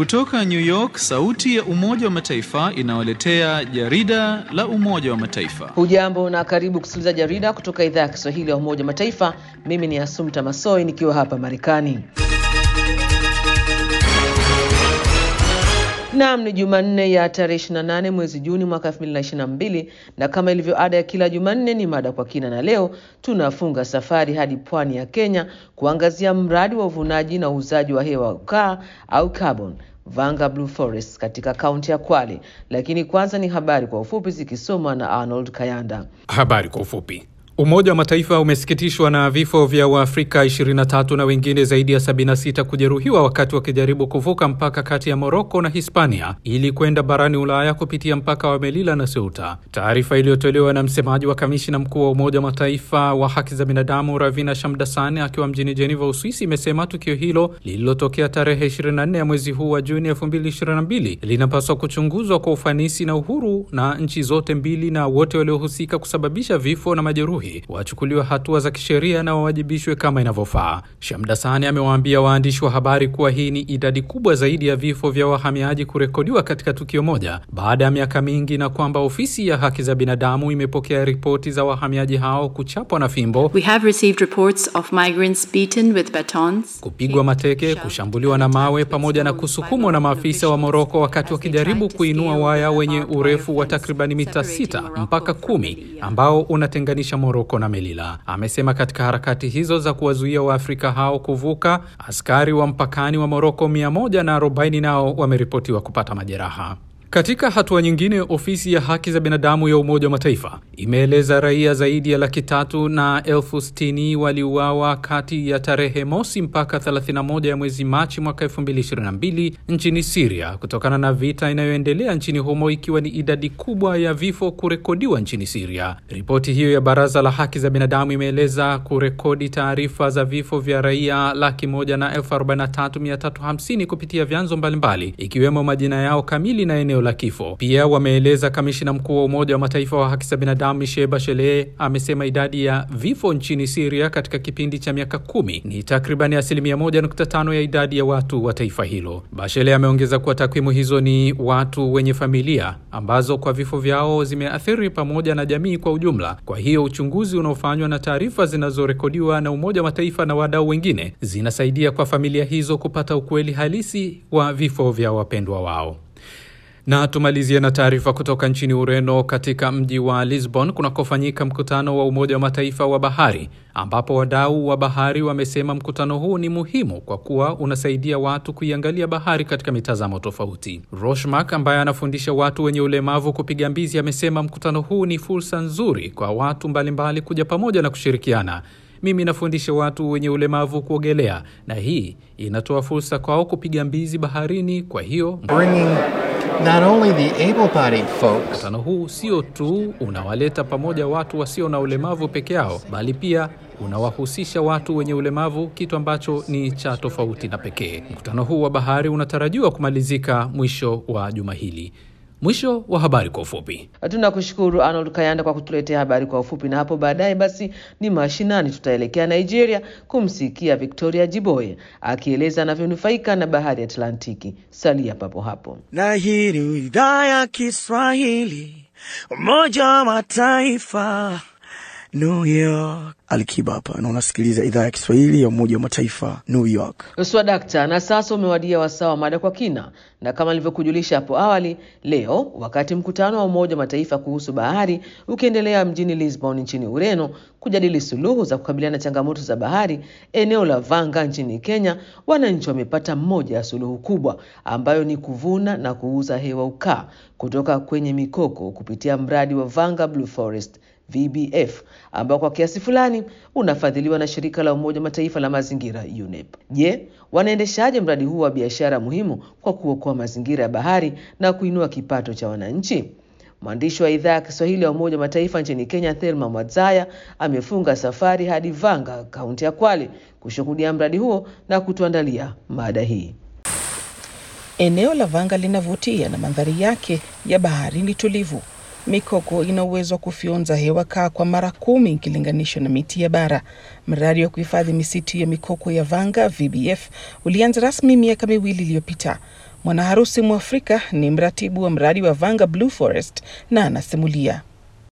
Kutoka New York, sauti ya Umoja wa Mataifa inawaletea jarida la Umoja wa Mataifa. Hujambo na karibu kusikiliza jarida kutoka idhaa ya Kiswahili ya Umoja wa Mataifa. Mimi ni Asumta Masoi nikiwa hapa Marekani. Naam, ni Jumanne ya tarehe 28 mwezi Juni mwaka 2022 na kama ilivyo ada ya kila Jumanne ni mada kwa kina, na leo tunafunga safari hadi pwani ya Kenya kuangazia mradi wa uvunaji na uuzaji wa hewa ukaa au carbon Vanga Blue Forest katika kaunti ya Kwale. Lakini kwanza ni habari kwa ufupi zikisomwa na Arnold Kayanda. Habari kwa ufupi. Umoja wa Mataifa umesikitishwa na vifo vya Waafrika 23 na wengine zaidi ya 76 kujeruhiwa wakati wakijaribu kuvuka mpaka kati ya Moroko na Hispania ili kwenda barani Ulaya kupitia mpaka wa Melilla na Ceuta. Taarifa iliyotolewa na msemaji wa kamishina mkuu wa Umoja wa Mataifa wa haki za binadamu Ravina Shamdasani akiwa mjini Geneva, Uswisi, imesema tukio hilo lililotokea tarehe 24 ya mwezi huu wa Juni 2022 linapaswa kuchunguzwa kwa ufanisi na uhuru na nchi zote mbili, na wote waliohusika kusababisha vifo na majeruhi wachukuliwa hatua za kisheria na wawajibishwe kama inavyofaa. Shamdasani amewaambia waandishi wa habari kuwa hii ni idadi kubwa zaidi ya vifo vya wahamiaji kurekodiwa katika tukio moja baada ya miaka mingi, na kwamba ofisi ya haki za binadamu imepokea ripoti za wahamiaji hao kuchapwa na fimbo, We have received reports of migrants beaten with batons, kupigwa mateke, kushambuliwa na mawe pamoja na kusukumwa na maafisa wa Moroko wakati wakijaribu kuinua waya wenye urefu wa takribani mita sita mpaka kumi ambao unatenganisha Moroko na Melila. Amesema katika harakati hizo za kuwazuia Waafrika hao kuvuka, askari wa mpakani wa Moroko mia moja na arobaini nao wameripotiwa kupata majeraha. Katika hatua nyingine, ofisi ya haki za binadamu ya Umoja wa Mataifa imeeleza raia zaidi ya laki tatu na elfu sitini waliuawa kati ya tarehe mosi mpaka 31 ya mwezi Machi mwaka 2022 nchini Siria kutokana na vita inayoendelea nchini humo, ikiwa ni idadi kubwa ya vifo kurekodiwa nchini Siria. Ripoti hiyo ya Baraza la Haki za Binadamu imeeleza kurekodi taarifa za vifo vya raia laki moja na elfu arobaini na tatu mia tatu hamsini kupitia vyanzo mbalimbali ikiwemo majina yao kamili na eneo la kifo. Pia wameeleza kamishina mkuu wa Umoja wa Mataifa wa haki za binadamu Michelle Bachelet amesema idadi ya vifo nchini Syria katika kipindi cha miaka kumi ni takribani asilimia moja nukta tano ya idadi ya watu wa taifa hilo. Bachelet ameongeza kuwa takwimu hizo ni watu wenye familia ambazo kwa vifo vyao zimeathiri pamoja na jamii kwa ujumla. Kwa hiyo uchunguzi unaofanywa na taarifa zinazorekodiwa na Umoja wa Mataifa na wadau wengine zinasaidia kwa familia hizo kupata ukweli halisi wa vifo vya wapendwa wao. Na tumalizie na taarifa kutoka nchini Ureno, katika mji wa Lisbon kunakofanyika mkutano wa Umoja wa Mataifa wa bahari, ambapo wadau wa bahari wamesema mkutano huu ni muhimu kwa kuwa unasaidia watu kuiangalia bahari katika mitazamo tofauti. Roshmark ambaye anafundisha watu wenye ulemavu kupiga mbizi amesema mkutano huu ni fursa nzuri kwa watu mbalimbali kuja pamoja na kushirikiana. Mimi nafundisha watu wenye ulemavu kuogelea na hii inatoa fursa kwao kupiga mbizi baharini. Kwa hiyo Not only the able-bodied folks, mkutano huu sio tu unawaleta pamoja watu wasio na ulemavu peke yao, bali pia unawahusisha watu wenye ulemavu, kitu ambacho ni cha tofauti na pekee. Mkutano huu wa bahari unatarajiwa kumalizika mwisho wa juma hili. Mwisho wa habari kwa ufupi. Tunakushukuru Arnold Kayanda kwa kutuletea habari kwa ufupi, na hapo baadaye basi ni mashinani, tutaelekea Nigeria kumsikia Victoria Jiboye akieleza anavyonufaika na bahari ya Atlantiki. Salia papo hapo. Na hii ni idhaa ya Kiswahili, Umoja wa Mataifa, New York. Alikiba hapa na unasikiliza idhaa ya Kiswahili ya Umoja wa Mataifa, New York. Swadakta, na sasa umewadia wasaa wa mada kwa kina, na kama nilivyokujulisha hapo awali, leo wakati mkutano wa Umoja wa Mataifa kuhusu bahari ukiendelea mjini Lisbon nchini Ureno kujadili suluhu za kukabiliana na changamoto za bahari eneo la Vanga nchini Kenya, wananchi wamepata moja ya suluhu kubwa ambayo ni kuvuna na kuuza hewa ukaa kutoka kwenye mikoko kupitia mradi wa Vanga Blue Forest VBF ambao kwa kiasi fulani unafadhiliwa na shirika la Umoja wa Mataifa la mazingira UNEP. Je, wanaendeshaje mradi huu wa biashara muhimu kwa kuokoa mazingira ya bahari na kuinua kipato cha wananchi? Mwandishi wa idhaa ya Kiswahili ya Umoja wa Mataifa nchini Kenya, Thelma Mwadzaya, amefunga safari hadi Vanga, kaunti ya Kwale, kushuhudia mradi huo na kutuandalia mada hii. Eneo la Vanga linavutia na mandhari yake ya bahari ni tulivu. Mikoko ina uwezo wa kufyonza hewa kaa kwa mara kumi ikilinganishwa na miti ya bara. Mradi wa kuhifadhi misitu ya mikoko ya Vanga VBF ulianza rasmi miaka miwili iliyopita. Mwanaharusi Mwafrika ni mratibu wa mradi wa Vanga Blue Forest na anasimulia.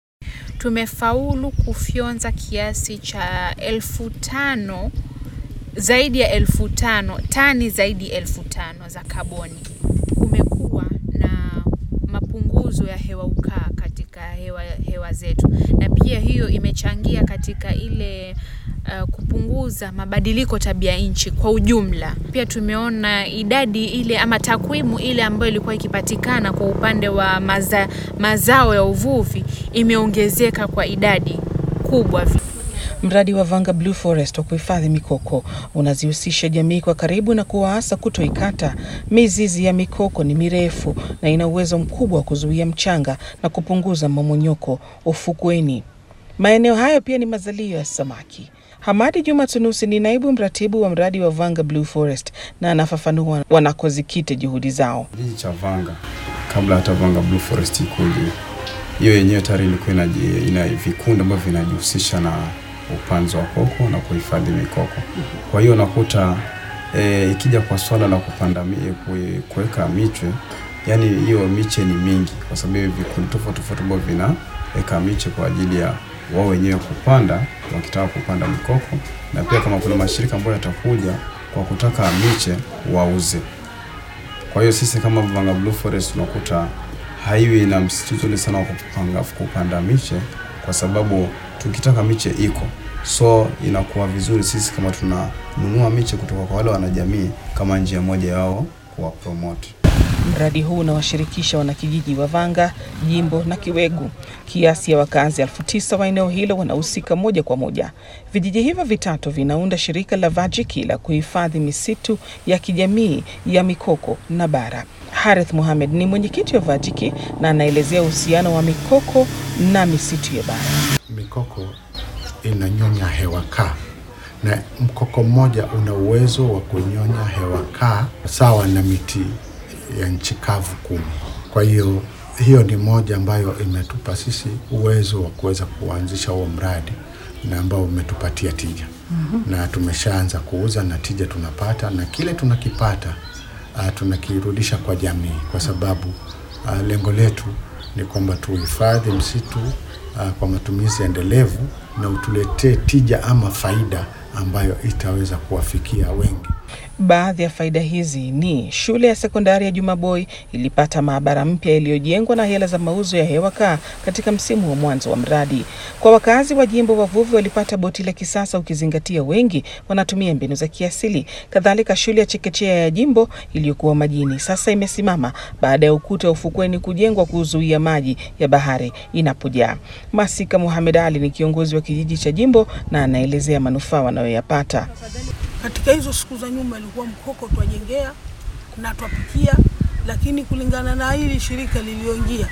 Tumefaulu kufyonza kiasi cha elfu tano zaidi ya elfu tano tani zaidi ya elfu tano za kaboni. Kumekuwa na mapunguzo ya hewa ukaa katika hewa, hewa zetu, na pia hiyo imechangia katika ile uh, kupunguza mabadiliko tabia nchi kwa ujumla. Pia tumeona idadi ile ama takwimu ile ambayo ilikuwa ikipatikana kwa upande wa maza, mazao ya uvuvi imeongezeka kwa idadi kubwa. Mradi wa Vanga Blue Forest wa kuhifadhi mikoko unazihusisha jamii kwa karibu na kuwaasa kutoikata. Mizizi ya mikoko ni mirefu na ina uwezo mkubwa wa kuzuia mchanga na kupunguza mmomonyoko ufukweni. Maeneo hayo pia ni mazalio ya samaki. Hamadi Juma Tunusi ni naibu mratibu wa mradi wa Vanga Blue Forest na anafafanua wanakozikita juhudi zao. Kijiji cha Vanga kabla hata Vanga Blue Forest ikuje, hiyo yenyewe tayari ilikuwa ina vikundi ambavyo vinajihusisha na upanzi wa koko na kuhifadhi mikoko. Kwa hiyo unakuta e, ikija kwa swala la kupanda kuweka miche, yani hiyo miche ni mingi, kwa sababu vikundi tofauti tofauti ambavyo vinaweka miche kwa ajili ya wao wenyewe kupanda wakitaka kupanda mikoko, na pia kama kuna mashirika ambayo yatakuja kwa kutaka miche wauze. Kwa hiyo sisi kama Vanga Blue Forest tunakuta haiwi na msitizo ule sana wa kupanga kupanda miche, kwa sababu tukitaka miche iko so inakuwa vizuri sisi kama tunanunua miche kutoka kwa wale wanajamii kama njia moja yao kuwa promote. Mradi huu unawashirikisha wanakijiji wa Vanga, Jimbo na Kiwegu. Kiasi ya wakazi elfu tisa wa eneo hilo wanahusika moja kwa moja. Vijiji hivyo vitatu vinaunda shirika la Vajiki la kuhifadhi misitu ya kijamii ya mikoko na bara. Harith Mohamed ni mwenyekiti wa Vajiki na anaelezea uhusiano wa mikoko na misitu ya bara. Mikoko inanyonya hewa kaa na mkoko mmoja una uwezo wa kunyonya hewa kaa sawa na miti ya nchi kavu kumi. Kwa hiyo hiyo ni moja ambayo imetupa sisi uwezo wa kuweza kuanzisha huo mradi na ambao umetupatia tija mm -hmm. na tumeshaanza kuuza na tija tunapata, na kile tunakipata uh, tunakirudisha kwa jamii, kwa sababu uh, lengo letu ni kwamba tuhifadhi msitu uh, kwa matumizi endelevu na utuletee tija ama faida ambayo itaweza kuwafikia wengi. Baadhi ya faida hizi ni shule ya sekondari ya Jumaboy ilipata maabara mpya iliyojengwa na hela za mauzo ya hewa kaa katika msimu wa mwanzo wa mradi. Kwa wakazi wa jimbo, wavuvi walipata boti la kisasa, ukizingatia wengi wanatumia mbinu za kiasili. Kadhalika, shule ya chekechea ya jimbo iliyokuwa majini sasa imesimama baada ya ukuta wa ufukweni kujengwa kuzuia maji ya bahari inapojaa. Masika Muhamed Ali ni kiongozi wa kijiji cha jimbo na anaelezea manufaa wanayoyapata. Katika hizo siku za nyuma ilikuwa mkoko twajengea na twapikia, lakini kulingana na hili shirika lilioingia,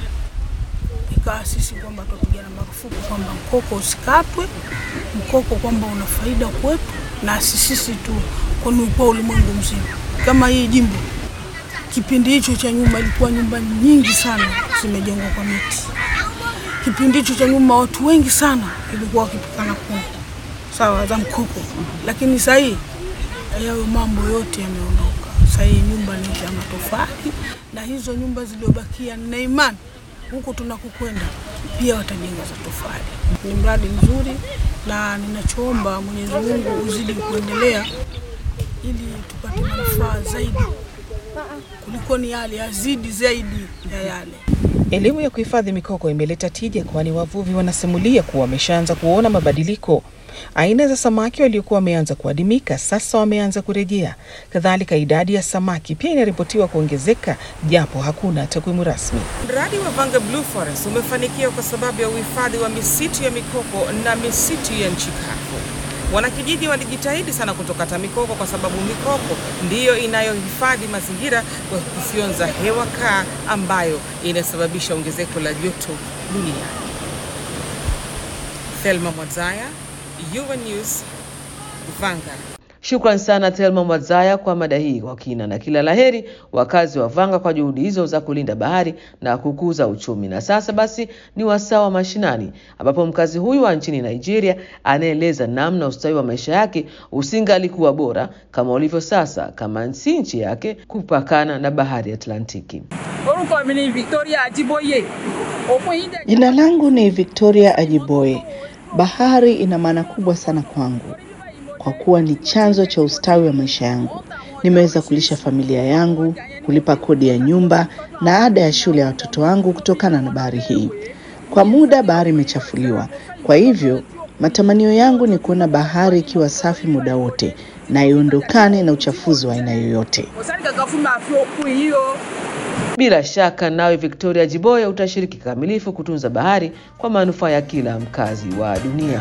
ikawa sisi kwamba twapigana marufuku kwamba mkoko usikatwe, mkoko kwamba una faida kwetu na sisi tu, kwani kwa ulimwengu mzima. Kama hii jimbo kipindi hicho cha nyuma ilikuwa nyumba nyingi sana zimejengwa kwa miti. Kipindi hicho cha nyuma watu wengi sana ilikuwa wakipikana kuni sawa za mkoko, lakini sasa hii hayo mambo yote yameondoka. Sasa hii nyumba ni za matofali, na hizo nyumba zilizobakia, nina imani huko tunakokwenda pia watajenga za tofali. Ni mradi mzuri, na ninachoomba Mwenyezi Mungu uzidi kuendelea ili tupate manufaa zaidi kuliko ni yale, yazidi zaidi ya yale. Elimu ya kuhifadhi mikoko imeleta tija, kwani wavuvi wanasimulia kuwa wameshaanza kuona mabadiliko. Aina za samaki waliokuwa wameanza kuadimika sasa wameanza kurejea. Kadhalika, idadi ya samaki pia inaripotiwa kuongezeka, japo hakuna takwimu rasmi. Mradi wa Vanga Blue Forest umefanikiwa kwa sababu ya uhifadhi wa misitu ya mikoko na misitu ya nchi kavu. Wanakijiji walijitahidi sana kutokata mikoko kwa sababu mikoko ndiyo inayohifadhi mazingira kwa kufyonza hewa kaa ambayo inasababisha ongezeko la joto duniani. Thelma Mwadzaya, Yuva News, Vanga. Shukran sana Thelma Mwadzaya kwa mada hii kwa kina, na kila laheri wakazi wa Vanga kwa juhudi hizo za kulinda bahari na kukuza uchumi. Na sasa basi ni wasaa wa mashinani, ambapo mkazi huyu wa nchini Nigeria anaeleza namna ustawi wa maisha yake usingalikuwa bora kama ulivyo sasa, kama si nchi yake kupakana na bahari ya Atlantiki. orúkọ mi ni Victoria Ajiboye òpin yìí dẹ̀. Jina langu ni Victoria Ajiboye. Bahari ina maana kubwa sana kwangu kwa kuwa ni chanzo cha ustawi wa maisha yangu. Nimeweza kulisha familia yangu, kulipa kodi ya nyumba na ada ya shule ya watoto wangu kutokana na bahari hii. Kwa muda bahari imechafuliwa, kwa hivyo matamanio yangu ni kuona bahari ikiwa safi muda wote na iondokane na uchafuzi wa aina yoyote. kò sẹ́ni kankan fún mi àfi òkun yìí o. Bila shaka nawe Victoria Jiboya utashiriki kikamilifu kutunza bahari kwa manufaa ya kila mkazi wa dunia.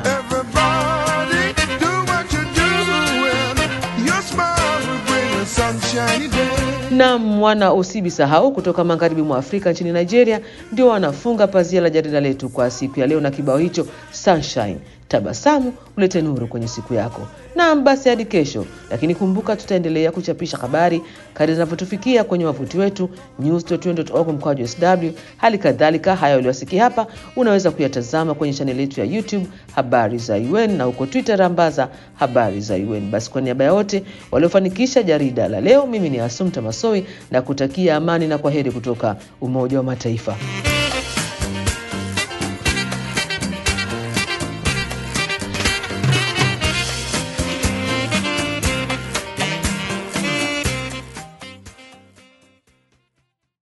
na mwana usibisahau kutoka magharibi mwa Afrika nchini Nigeria ndio wanafunga pazia la jarida letu kwa siku ya leo na kibao hicho Sunshine. Tabasamu ulete nuru kwenye siku yako. Naam, basi hadi kesho, lakini kumbuka, tutaendelea kuchapisha habari kadri zinavyotufikia kwenye wavuti wetu news.org mkwaju sw. Hali kadhalika haya uliwasikia hapa unaweza kuyatazama kwenye chaneli yetu ya YouTube habari za UN na huko Twitter rambaza habari za UN. Basi kwa niaba ya wote waliofanikisha jarida la leo, mimi ni Asumta Masoi na kutakia amani na kwaheri kutoka Umoja wa Mataifa.